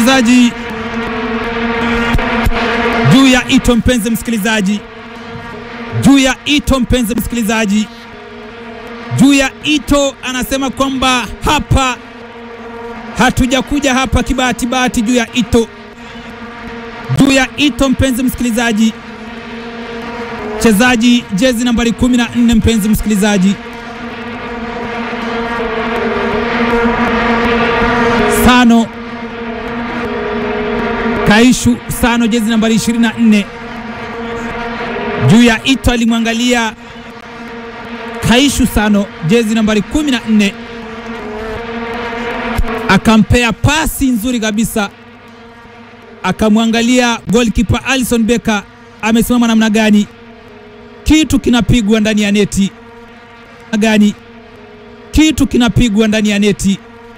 mchezaji juu ya Ito, mpenzi msikilizaji, juu ya Ito, mpenzi msikilizaji, juu ya Ito anasema kwamba hapa hatujakuja hapa kibahati bahati. Juu ya Ito, juu ya Ito, mpenzi msikilizaji, mchezaji jezi nambari 14, mpenzi msikilizaji, Sano Kaishu Sano, jezi nambari 24. Juu ya Ito alimwangalia Kaishu Sano, jezi nambari 14, akampea pasi nzuri kabisa, akamwangalia goalkeeper Alison Becker amesimama namna gani, kitu kinapigwa ndani ya neti gani, kitu kinapigwa ndani ya neti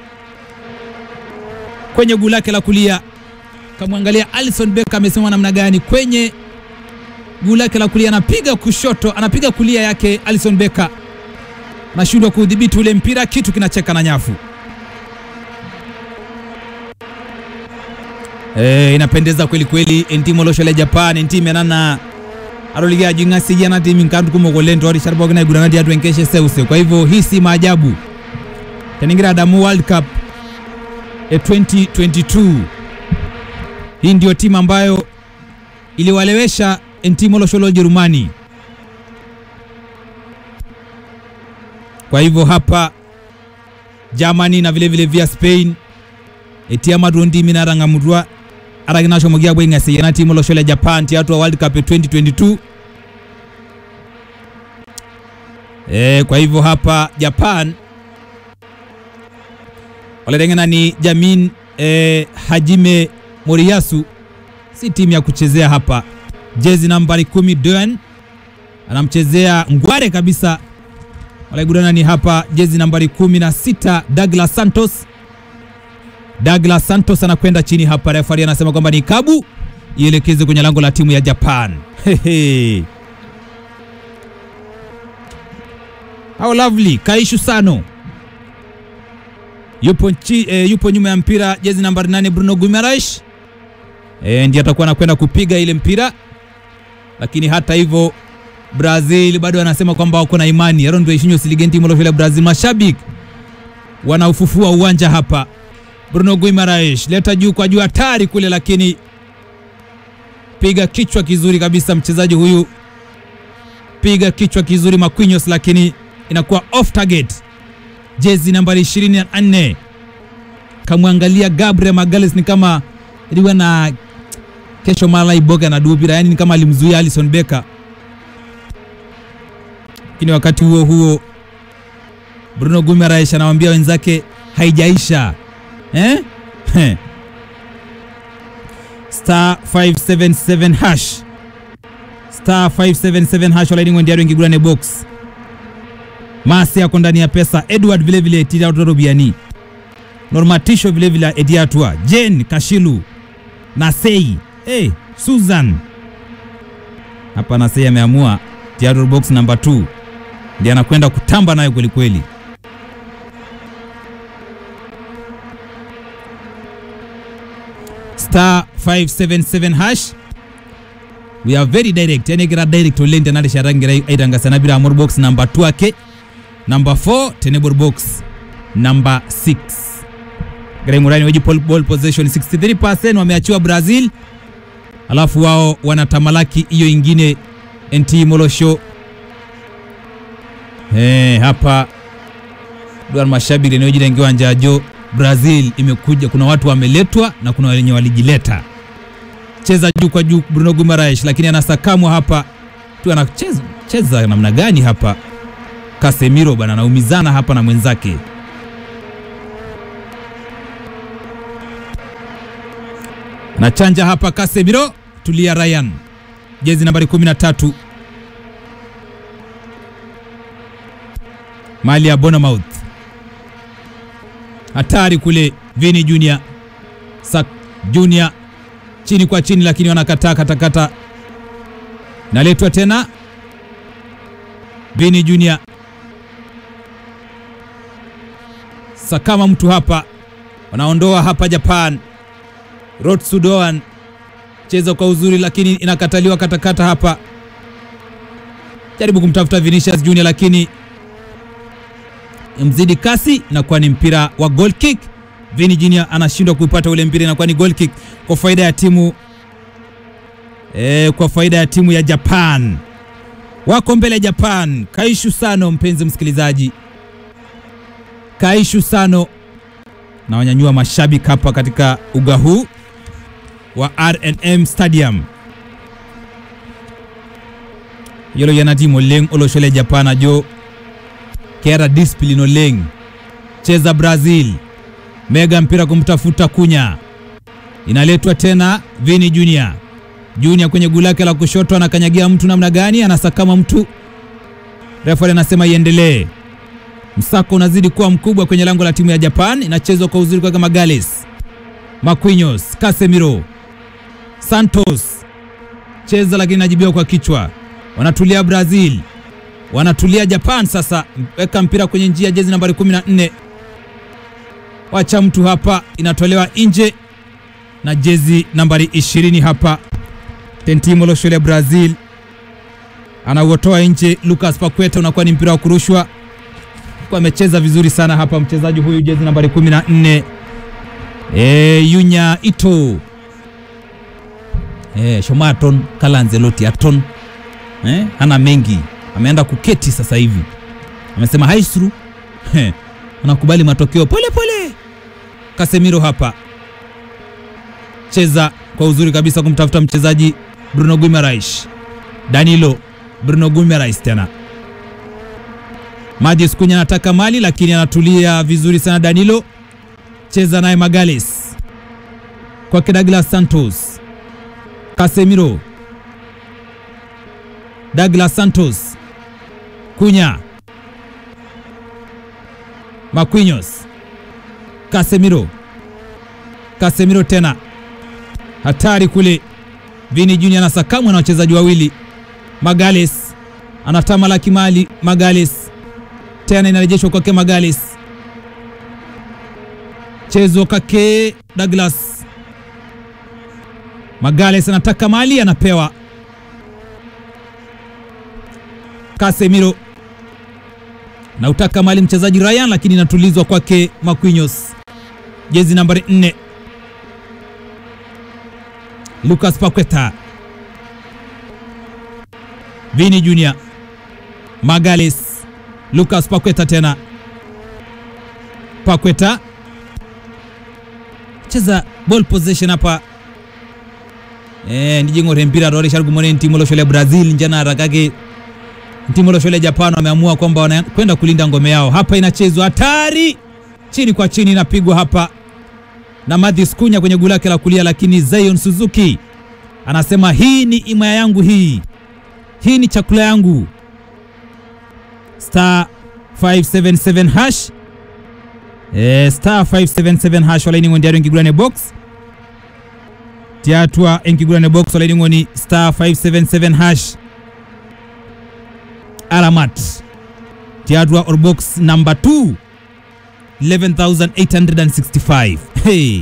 kwenye guu lake la kulia kamwangalia Alison Becker amesimama namna gani kwenye guu lake la kulia, anapiga kushoto, anapiga kulia yake. Alison Becker anashindwa kuudhibiti ule mpira, kitu kinacheka na nyafu. E, inapendeza kweli kweli. entimo loshole Japan entime nana aroliga jingasi jana timi nkandu kumogolento ori sharbo gna gurana dia twenkeshe seuse. Kwa hivyo hii si maajabu teningira Adamu World Cup e 2022 hii ndio timu ambayo iliwalewesha Entimo Losholo Jerumani. Kwa hivyo hapa Germany na vile vile via Spain etiama dondi minaranga mudwa araginasho mogia bwenga seyana timu Losholo Japan tiatu wa World Cup 2022 e, kwa hivyo hapa Japan waletengena ni Jamin e, Hajime Moriyasu si timu ya kuchezea hapa. Jezi nambari kumi Dön anamchezea ngware kabisa. Walaigudana ni hapa jezi nambari kumi na sita Douglas Santos. Douglas Santos anakwenda chini hapa, refari anasema kwamba ni kabu ielekeze kwenye lango la timu ya Japan. Hehe. How lovely Kaishu Sano yupo, nchi, e, yupo nyuma ya mpira jezi nambari nane Bruno Guimaraes e, ndiye atakuwa anakwenda kupiga ile mpira, lakini hata hivyo Brazil bado anasema kwamba wako na imani arondo ishinyo siligenti molofela Brazil. Mashabiki wanaufufua uwanja hapa. Bruno Guimaraes leta juu kwa juu, hatari kule, lakini piga kichwa kizuri kabisa mchezaji huyu, piga kichwa kizuri Marquinhos, lakini inakuwa off target jezi nambari 24 kamwangalia Gabriel Magalhaes ni kama iliwa na kesho mala iboga na dubira, yani ni kama alimzuia Alison Becker, lakini wakati huo huo Bruno Guimaraes anawaambia wenzake haijaisha eh? star 577 hash star 577 hash walaini wendiaro ingigurane box Masi yako ndani ya pesa. Edward vile vile tirarobiani Normatisho vile vile Ediatua Jane Kashilu Nasei hey, Susan hapa Nasei ameamua Theodore box number 2 ndiye anakwenda kutamba nayo kweli kweli. Star 577 hash we are very direct yani gira direct olente nale sharangira aitangasana bila amor box number 2 ake number 4 tenable box number 6 Gremurani weji ball possession 63% wameachiwa Brazil, alafu wao wanatamalaki hiyo ingine NT Molosho. Eh, hapa duan mashabiki eneo jina ingiwa njajo Brazil imekuja, kuna watu wameletwa na kuna wenye walijileta. Cheza juu kwa juu Bruno Guimaraes, lakini anasakamwa hapa tu, anacheza cheza namna gani hapa? Casemiro bana anaumizana hapa na mwenzake. Anachanja hapa Casemiro, tulia Ryan, jezi nambari 13 mali ya Bournemouth. Hatari kule, Vini Junior Sak Junior chini kwa chini, lakini wanakataa katakata. Naletwa tena Vini Junior sakama mtu hapa, wanaondoa hapa Japan. Rotsudoan cheza kwa uzuri, lakini inakataliwa katakata hapa. Jaribu kumtafuta Vinicius Junior, lakini mzidi kasi, inakuwa ni mpira wa goal kick. Vini Junior anashindwa kuipata ule mpira, inakuwa ni goal kick kwa faida ya timu e, kwa faida ya timu ya Japan. Wako mbele ya Japan. Kaishu Sano, mpenzi msikilizaji, Kaishu Sano na wanyanyua mashabiki hapa katika uga huu wa RNM Stadium yolo yanatimo leng oloshole Japan ajo kera discipline oleng cheza Brazil mega mpira kumtafuta Kunya, inaletwa tena Vini Junior. Junior kwenye guu lake la kushoto anakanyagia mtu namna gani, anasakama mtu, refa anasema iendelee. Msako unazidi kuwa mkubwa kwenye lango la timu ya Japan, inachezwa kwa uzuri kwa Magales, Marquinhos, Casemiro, Santos cheza, lakini najibiwa kwa kichwa. Wanatulia Brazil, wanatulia Japan. Sasa weka mpira kwenye njia, jezi nambari 14 wacha mtu hapa, inatolewa nje na jezi nambari 20 hapa Tentimo Loshole Brazil anauotoa nje. Lucas Paqueta unakuwa ni mpira wa kurushwa, kwa amecheza vizuri sana hapa mchezaji huyu jezi nambari 14 e, Yunya Ito e, Shomaton Kalanzeloti Aton e, hana mengi, ameenda kuketi sasa hivi, amesema haisru anakubali matokeo pole pole. Casemiro hapa cheza kwa uzuri kabisa kumtafuta mchezaji Bruno Guimaraes, Danilo Bruno Guimaraes tena Matheus Cunha anataka mali lakini anatulia vizuri sana. Danilo cheza naye Magales kwake Douglas Santos, Casemiro, Douglas Santos, Cunha, Marquinhos, Casemiro, Casemiro tena hatari kule. Vini Junior anasakamwa na wachezaji wawili. Magales anatamalaki mali. Magales tena inarejeshwa kwake Magales, chezo kake Douglas. Magales anataka mali, anapewa Casemiro na utaka mali mchezaji Ryan, lakini inatulizwa kwake Marquinhos, jezi nambari 4 Lucas Paqueta, Vini Junior, Magales, Lucas Paqueta tena, Paqueta cheza ball possession hapa eh, nijingore mpira roresha gumone ntimo loshole Brazil njana harakake ntimo loshole Japan wameamua kwamba wanakwenda kulinda ngome yao hapa. Inachezwa hatari, chini kwa chini inapigwa hapa na Matheus Cunha kwenye guu lake la kulia, lakini Zion Suzuki anasema hii ni imaya yangu, hii hii ni chakula yangu. Star 577 hash e, star 577 hash walaini ndiaro engigurane box tiatwa engigurane box walaini ngoni star 577 hash alamat tiatwa or box number 2 11865 hey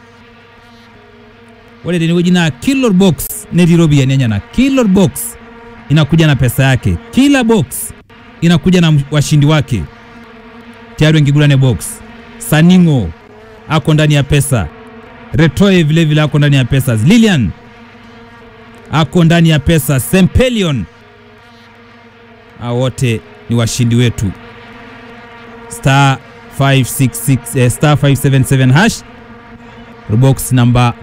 wale deni jina killer box nedirobi nyanya killer box inakuja na pesa yake, kila box inakuja na washindi wake. Tayari wengigurane box. Saningo ako ndani ya pesa, Retoe vile vile ako ndani ya pesa, Lilian ako ndani ya pesa, Sempelion, hao wote ni washindi wetu. Star 566 eh, star 577 hash box number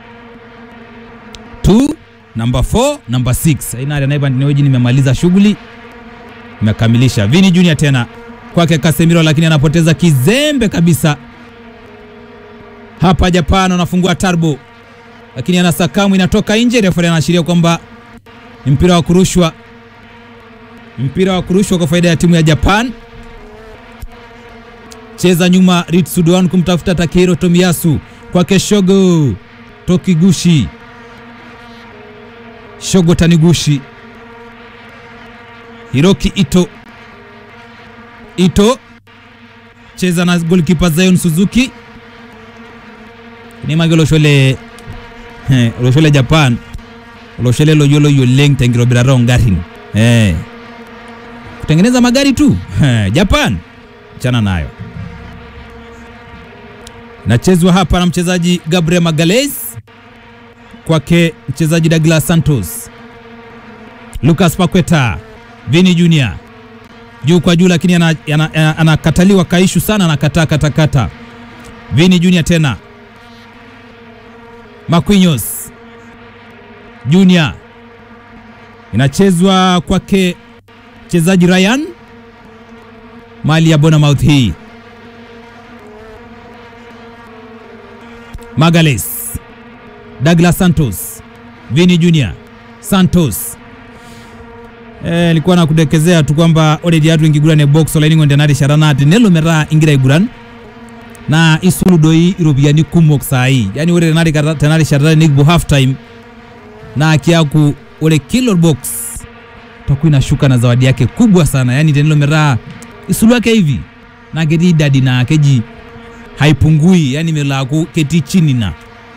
2 number 4 number 6 aina naiba niweji, nimemaliza shughuli, nimekamilisha. Vini Junior tena kwake Casemiro, lakini anapoteza kizembe kabisa hapa. Japan anafungua turbo, lakini anasakamu inatoka nje. Refa anaashiria kwamba ni mpira wa kurushwa, mpira wa kurushwa kwa faida ya timu ya Japan. Cheza nyuma Ritsudoan kumtafuta Takehiro Tomiyasu kwake Shogo Tokiguchi Shogo Taniguchi Hiroki Ito Ito cheza na goalkeeper Zion Suzuki ni magolo shole eh, olosho le Japan olosho le loyiolo oleng tenkitobirata ongarin eh, kutengeneza magari tu eh, Japan chana nayo nachezwa hapa na mchezaji Gabriel Magalhaes kwake mchezaji Douglas Santos, Lucas Paqueta, Vini Junior juu kwa juu, lakini anakataliwa ana, ana, ana kaishu sana, anakataa katakata. Vini Junior tena Marquinhos Junior inachezwa kwake mchezaji Ryan mali ya Bournemouth hii Magalhaes Douglas Santos Vini Junior Santos eh, likuwa nakudekezea tu kwamba already atu ingigurane box olainingo ndenari sharanati nelo metaa ingira aiguran na isulu doi iropiyiani kumok saai yani ore tenari tenari sharata nikipuo half time na kiaku ore kilo box takuwa inashuka na zawadi yake kubwa sana yani tenelo metaa isulu yake hivi na ketii idadi na keji haipungui yani melaku ketii chini na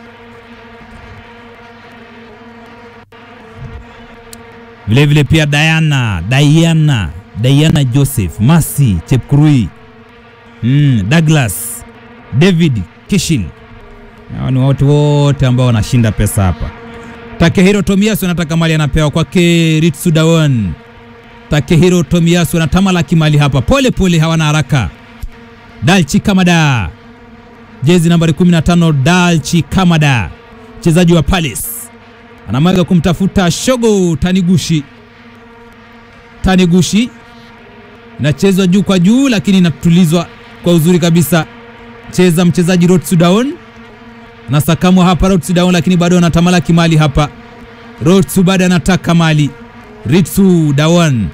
vilevile vile pia Diana Diana Diana Joseph Masi Chepkurui mm, Douglas David Kishil hao ni watu wote ambao wanashinda pesa hapa. Takehiro Tomiyasu anataka mali anapewa kwake Ritsu Dawon. Takehiro Tomiyasu anatamalaki mali hapa pole pole, hawana haraka. Dalchi Kamada jezi nambari 15 Dalchi Kamada mchezaji wa Palace anamwaga kumtafuta Shogo Tanigushi. Tanigushi inachezwa juu kwa juu, lakini inatulizwa kwa uzuri kabisa. Cheza mchezaji Rotsu Daon na sakamwa hapa Rotsu Daon, lakini bado anatamalaki mali hapa. Rotsu bado anataka mali. Ritsu Daon,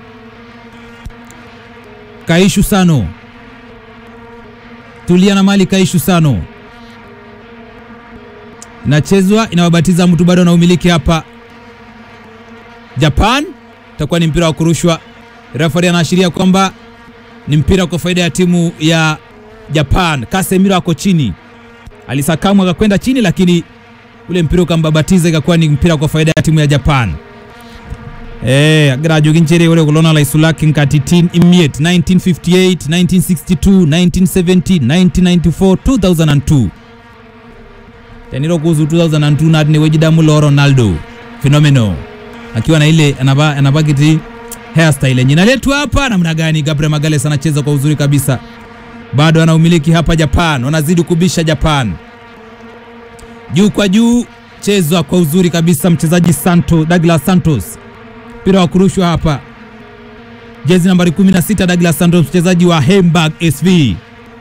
Kaishu Sano, tulia na mali. Kaishu Sano inachezwa inawabatiza mtu bado na umiliki hapa. Japan itakuwa ni mpira wa kurushwa. Referee anaashiria kwamba ni mpira kwa faida ya timu ya Japan. Casemiro ako chini, alisakamwa akakwenda chini, lakini ule mpira ukambabatiza, ikakuwa ni mpira kwa faida ya timu ya Japan. Eh, agrajoginjere ule kulona la isulaki nkatitin imiet 1958 1962 1970 1994 2002 teniro kuhusu 2002 na ni wejidamu lo Ronaldo fenomeno akiwa na ile anaba anabakiti hairstyle yenye naletwa hapa namna gani. Gabriel Magalhaes anacheza kwa uzuri kabisa, bado ana umiliki hapa. Japan wanazidi kubisha. Japan juu kwa juu, chezwa kwa uzuri kabisa, mchezaji Santo Douglas Santos, mpira wa kurushwa hapa, jezi nambari 16 Douglas Santos, mchezaji wa Hamburg SV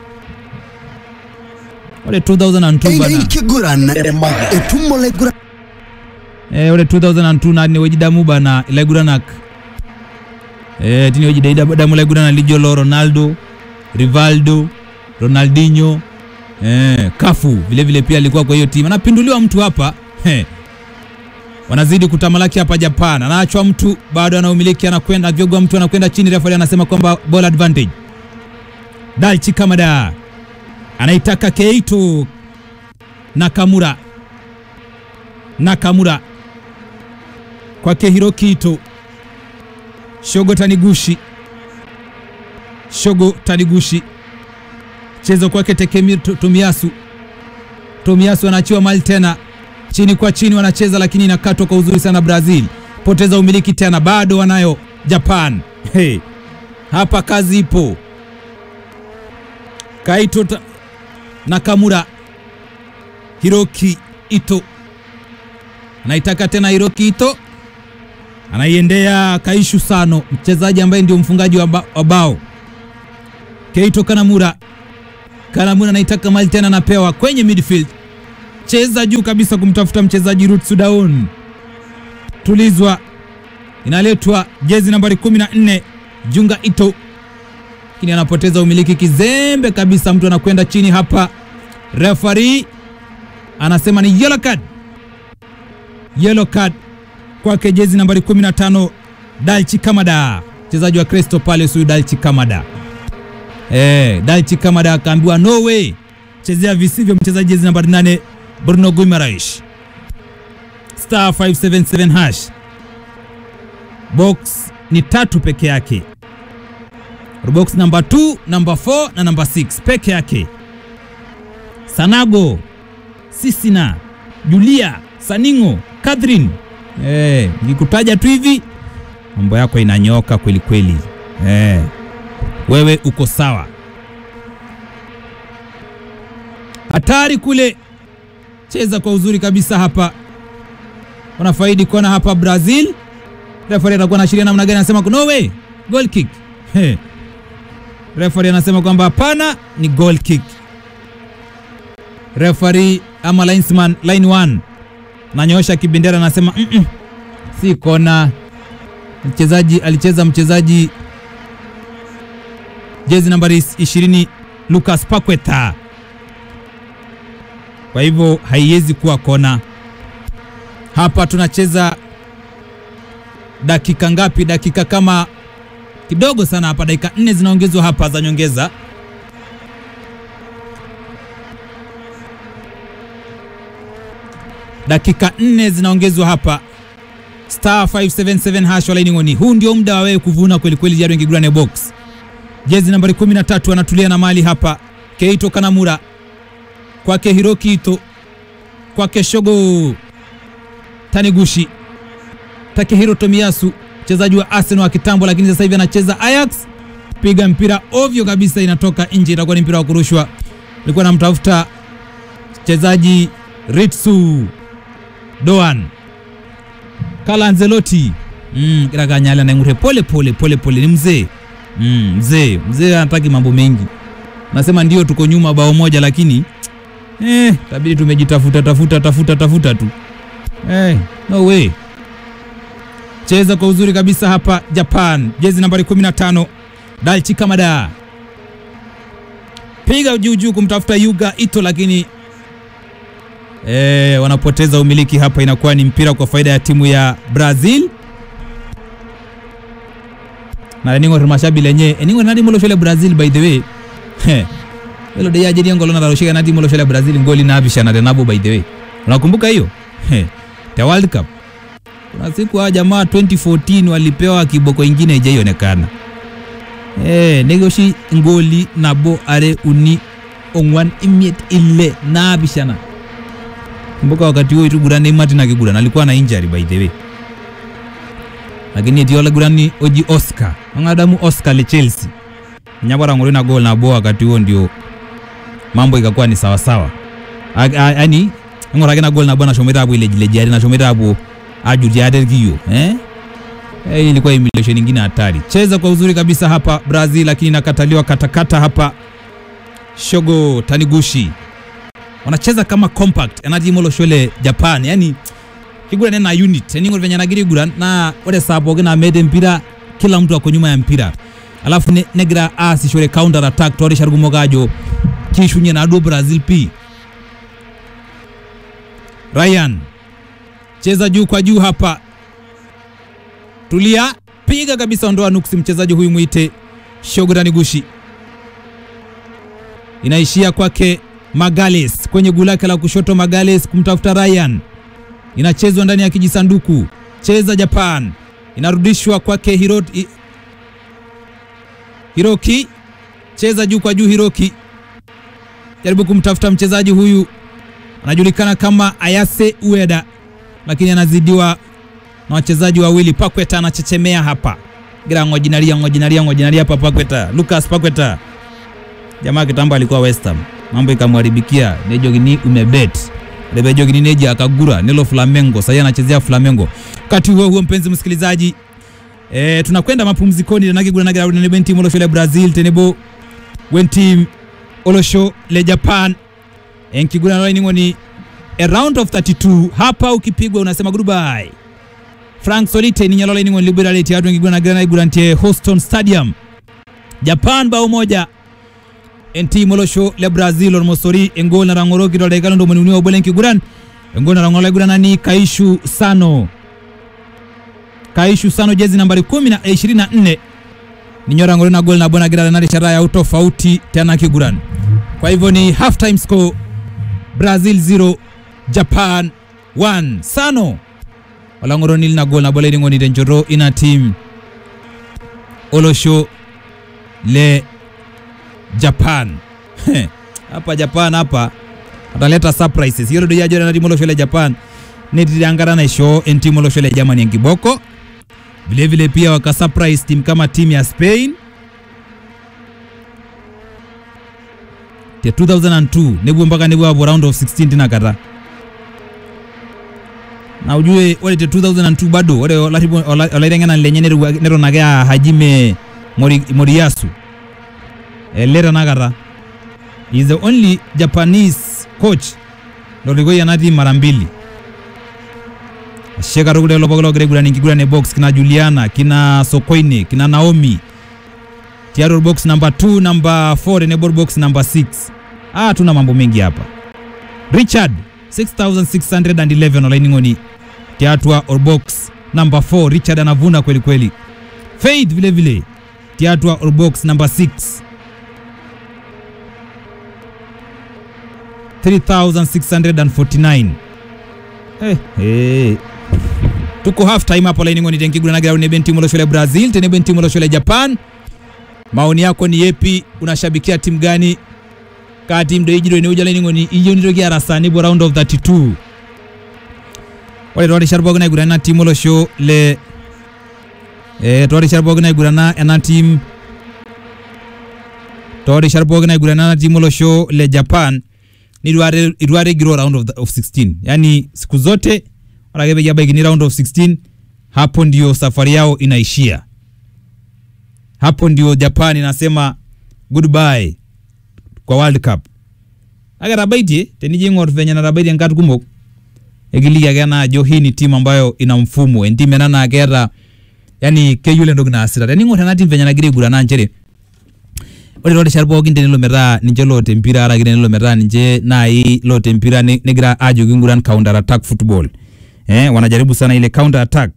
ore 2002 bana ikiguran etumo laiguran eh, ore 2002 na ni wejidamu bana ilaiguranak eh, tini wejidamu laigurana lijolo Ronaldo Rivaldo Ronaldinho eh, Kafu vilevile vile pia alikuwa kwa hiyo timu anapinduliwa mtu hapa eh. Wanazidi kutamalaki hapa Japan, anaachwa mtu bado anaumiliki, anakwenda vyogwa mtu anakwenda chini, refa anasema kwamba ball advantage. Daichi Kamada anaitaka Keito Nakamura, Nakamura kwake Hiroki Ito, Shogo Taniguchi, Shogo Taniguchi, chezo kwake Takemi Tomiyasu, Tomiyasu anaachiwa mali tena, chini kwa chini wanacheza, lakini inakatwa kwa uzuri sana. Brazil poteza umiliki tena, bado wanayo Japan. Hey, hapa kazi ipo. Kaito ta... Nakamura, Hiroki Ito anaitaka tena. Hiroki Ito anaiendea Kaishu Sano, mchezaji ambaye ndio mfungaji wa, ba wa bao. Keito Kanamura, Kanamura anaitaka mali tena, anapewa kwenye midfield, cheza juu kabisa kumtafuta mchezaji Rutsu Daon, tulizwa, inaletwa jezi nambari 14 Junga Ito lakini anapoteza umiliki kizembe kabisa, mtu anakwenda chini hapa. Referee anasema ni yellow card, yellow card kwake jezi nambari 15 Dalchi Kamada, mchezaji wa Crystal Palace huyu Dalchi Kamada. Eh, Dalchi Kamada akaambiwa no way, chezea visivyo mchezaji jezi nambari 8 Bruno Guimaraes. star 577 hash box ni tatu peke yake box namba 2 namba 4 na namba 6 peke yake sanago sisina julia saningo catherine eh, nikikutaja tu hivi mambo yako inanyoka kweli kweli eh, wewe uko sawa hatari kule cheza kwa uzuri kabisa hapa wanafaidi kona hapa brazil refari atakuwa anaashiria namna gani anasema no way goal kick He. refari anasema kwamba hapana ni goal kick refari ama linesman line 1 nanyoosha kibendera anasema mm -mm, si kona mchezaji alicheza mchezaji jezi nambari 20 Lucas Paqueta kwa hivyo haiwezi kuwa kona hapa tunacheza dakika ngapi dakika kama kidogo sana hapa dakika nne zinaongezwa hapa za nyongeza dakika nne zinaongezwa hapa star 577 hash walainingoni huu ndio muda wa wewe kuvuna kwelikweli jari wengi gurane box jezi nambari 13 anatulia na mali hapa keito kanamura kwake hiroki ito kwake shogo tanigushi takehiro tomiyasu mchezaji wa arsenal wa kitambo lakini sasa hivi anacheza ajax piga mpira ovyo kabisa inatoka nje itakuwa ni mpira wa kurushwa ilikuwa namtafuta mchezaji ritsu doan kala anzeloti mm, kirakanyala naingure pole pole pole pole ni mzee mm, mzee mzee anataki mambo mengi nasema ndio tuko nyuma bao moja lakini eh, tabidi tumejitafuta tafuta tafuta tafuta tu eh, no way cheza kwa uzuri kabisa hapa Japan, jezi nambari 15 Daichi Kamada, piga juu juu kumtafuta Yuga Ito, lakini e, wanapoteza umiliki hapa. Inakuwa ni mpira kwa faida ya timu ya Brazil na eningo mashabi lenye eningo nadi molo shole Brazil by the way elo de yaje ngolo na roshika nadi molo shole Brazil ngoli na bishana de nabo by the way, unakumbuka hiyo the World Cup kuna siku hawa jamaa 2014 walipewa kiboko ingine ijaionekana eh negoshi ngoli nabo are uni ongwan imiet ile nabishana kumbuka wakati huo itugura Neymar na kigura alikuwa na injury by the way lakini etiola gurani oji Oscar angadamu Oscar le Chelsea nyabara ngori na goal nabo wakati huo ndio mambo ikakuwa ni sawa sawa yani ngorake na goal nabo na shomera abo ile jilejari na shomera abo ajuriadergiyo eh? Eh, ilikuwa emulation nyingine hatari. Cheza kwa uzuri kabisa hapa Brazil, lakini nakataliwa katakata hapa. Shogo Taniguchi wanacheza kama compact anajimolo shole Japan, yani kigura nena unit yani ngoro venya nagiri gura na ore sabo gina mede mpira, kila mtu ako nyuma ya mpira, alafu ne, negra asi shole counter attack tori sharugumo gajo kishunye na ado Brazil pi Ryan cheza juu kwa juu hapa, tulia, piga kabisa, ondoa nuksi. Mchezaji huyu mwite Shogo Taniguchi, inaishia kwake Magales kwenye guu lake la kushoto. Magales kumtafuta Ryan, inachezwa ndani ya kijisanduku. Cheza Japan, inarudishwa kwake Hiro, Hiroki, cheza juu kwa juu. Hiroki jaribu kumtafuta mchezaji huyu, anajulikana kama Ayase Ueda lakini anazidiwa na wachezaji wawili. Pakweta anachechemea hapa, gira ngojinaria ngojinaria ngojinaria hapa. Pakweta, Lucas Pakweta, jamaa kitambo alikuwa West Ham, mambo ikamharibikia. Nejogini umebet lebejogini neji akagura nilo Flamengo, sasa anachezea Flamengo. Wakati huo huo, mpenzi msikilizaji, e, tunakwenda mapumzikoni. nanagigura nagira ne benti molosho le Brazil tenebo wenti olosho le Japan enkigura loiningoni a round of 32 hapa ukipigwa unasema goodbye. Frank Solite ni nyalola ni liberality atu ngigwa na grana gurantie Houston Stadium. Japan bao moja. NT Molosho le Brazil on Mosori engol na rangoroki dole kalo ndo mwenuni wa bolenki guran. Engol na rangola guran ni Kaishu Sano. Kaishu Sano jezi nambari 10 na 24. Ni nyora ngolo na gol na bona gira na ishara ya utofauti tena kiguran. Kwa hivyo ni half time score Brazil 0 Japan 1. Sano olang'oroni lina gol nabo laining'oni tenchoto ina team olosho le Japan hapa Japan hapa ataleta surprises yiolo doi ajo ore ena timu olosho le Japan netii enkata naishoo entimu olosho le Germany enkiboko vilevile pia waka surprise team kama timu ya Spain te 2002 nepuo mpaka nepuo apuo round of 16 tinakata na ujue ore te 2002 bado ore olaribu- ola- olaiteng'enani lenye netiu- neton ake aa Hajime Mori, Moriyasu ele tenakata He is the only Japanese coach lorikoyie ena team mara mbili ashe katukul lelo pooki logira aiguran enkiguran e box kina Juliana kina Sokoine kina Naomi tiatua box number 2 number 4 tenebo box number 6 ah tuna mambo mengi hapa Richard 6611 olaining'oni tiatua orbox number 4 Richard anavuna kweli kweli Faith vile vile tiatua orbox number 6 3649 eh, eh. tuko half time hapo laining'oni tenkiguranagirau tenebo entimu olosho le Brazil tenebo entimu olosho le Japan maoni yako ni yepi unashabikia timu gani kaa timu doi jiro enewueji olainining'oni iyieu nitoki arasa nipuo round of 32 ore toorishat pookin naigurana ena timu olosho le eh, toorishat pookin naigurana ena timu toorishat pookin naigurana ena timu olosho le Japan nitu are- itu are igiroo round of, the, of 16 yani siku zote ore ake peyie ebaikini round of 16 hapo ndio safari yao inaishia hapo ndio Japan inasema goodbye kwa World Cup. Ake tabaitie tenijo ing'or venye natabaitie nkat kumok ekiliki ake ena ajo hii ni timu ambayo ina mfumo entimu ena naa keeta yani keyiolo entoki naasita tening'or ena timu venye nagira aiguran naa nchere ore toorishat pookin tenelo metaa ninche loota empira araki tenelo metaa ninche nai loota empira ne- negira ajo kinguran counter attack football eh, wanajaribu sana ile counter attack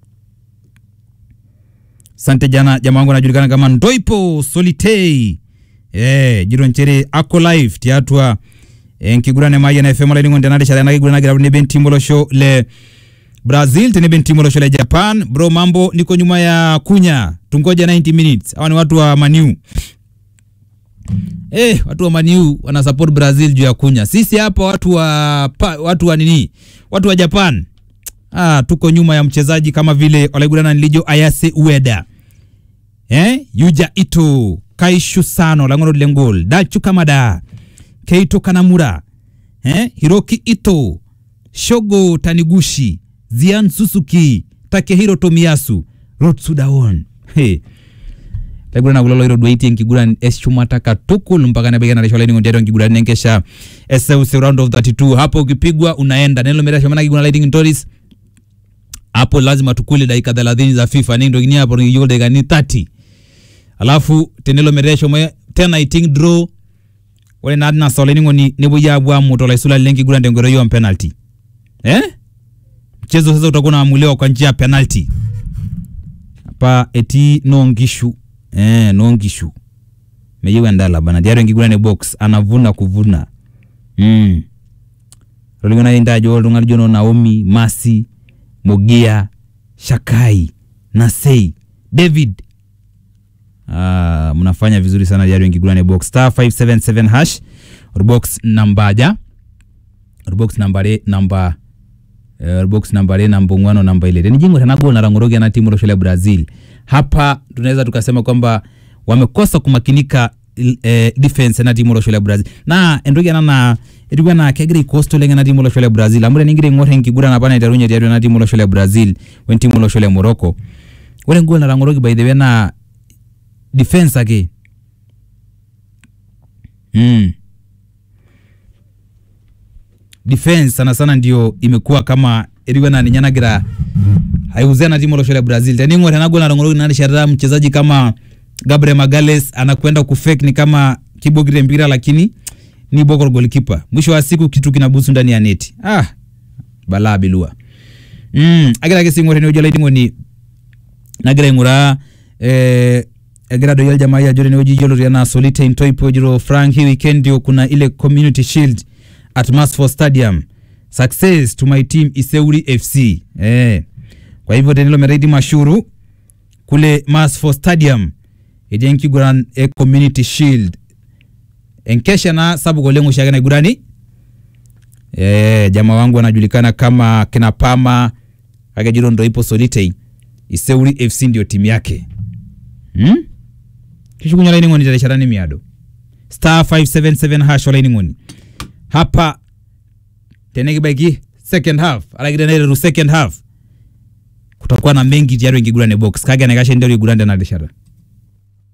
Sante jana jamaa wangu anajulikana kama Ndoipo Solitei. Eh, jiro nchere ako live tiatua eh, nkigurane mayi na FM olaining'oni tenarishata ena kiguran nagira tenebo entimu olosho le Brazil tenebo entimu olosho le Japan. Bro, mambo niko nyuma ya kunya. Tungoja 90 minutes. Hawa ni watu wa Maniu. Eh, watu wa Maniu wana support Brazil juu ya kunya. Sisi hapa watu wa pa, watu wa nini? Watu wa Japan. Ah, tuko nyuma ya mchezaji kama vile olaigurana nilijo Ayase Ueda. Eh? Yuja Ito, Kaishu Sano, Langoro Lengol, Dachu Kamada, Keito Kanamura, eh? Hiroki Ito, Shogo Taniguchi, Zian Suzuki, Takehiro Tomiyasu, Rotsudaon. Hey. laigurana kulo loiro duaitie enkiguran eshumata katukul mpaka nebaiki enarisho olainining'oni tiatua enkiguran enkesha eseuseu round of 32 hapo ukipigwa unaenda nelo metasho ena kiguran laiting toris hapo lazima tukule dakika 30 za FIFA nindokini hapo nikiyiolo dakikani 30 alafu tenelo meteshomo tena iting draw ore naa tina saa olainining'oni nepuoi apuo amut olaisulani lenkiguran tenkoitoi o penalty eh? mchezo sasa utakuwa unaamuliwa kwa njia ya penalty hapa etii noonkishu eh, noonkishu meyieu endala bana tiatua enkiguran e box anavuna kuvuna mm. tolikionai ntae ajo oltung'ani lijo noo Naomi Masi Mogia Shakai Nasei David Ah, mnafanya vizuri sana tiatua enkiguran e box star 577 hash orbox nambaja orbox nambare namba eh, box nambare namba ong'wano namba ile tenijing'or ena gol natang'oroki ena timu olosho le Brazil hapa tunaweza tukasema kwamba wamekosa kumakinika il- eh, defense ena timu olosho le Brazil na entoki ena naa etiu enaa kegira aikosta oleng ena timu olosho le Brazil amu tenigira aing'or enkiguran apa naiterunye tiatua ena timu olosho le Brazil wentimu olosho le Morocco ore engol natang'oroki by the way naa defense ake mm. defense sana sana ndio imekuwa kama etiu enaa ninye nagira aiuzia na timu olosho le Brazil. Tening'or ena gol natang'oroki ina rishata mchezaji kama Gabriel Magales anakwenda kufake ni kama kibokire mpira lakini ni boko goalkeeper. Mwisho wa siku kitu kinabusu ndani ya neti. Ah, balaa bilua. Mm, agira ake sing'or enewueji olaiting'oni nagira aing'uraa eh, egira doi oljamaa ajo tenewueji yioloti enaa Solite Ntoipo jiro Frank hii weekend ndio kuna ile community shield at Masfo Stadium. Success to my team Iseuri FC. Eh. kwa hivyo tenilo mereidi mashuru kule Masfo Stadium eji enkiguran e Community Shield enkesha na sabu goleng ushagana igurani e, jamaa wangu anajulikana kama kina Pama akejiro ndo ipo Solitei Iseuri FC ndio timu yake hmm? kishukunya laini ngoni taresharani miado star 577 hash wala ngoni hapa tenekibaiki second half alakidenereru second half kutakuwa na mengi tiaru ingigurane box kage anakashe ndio igurande na deshara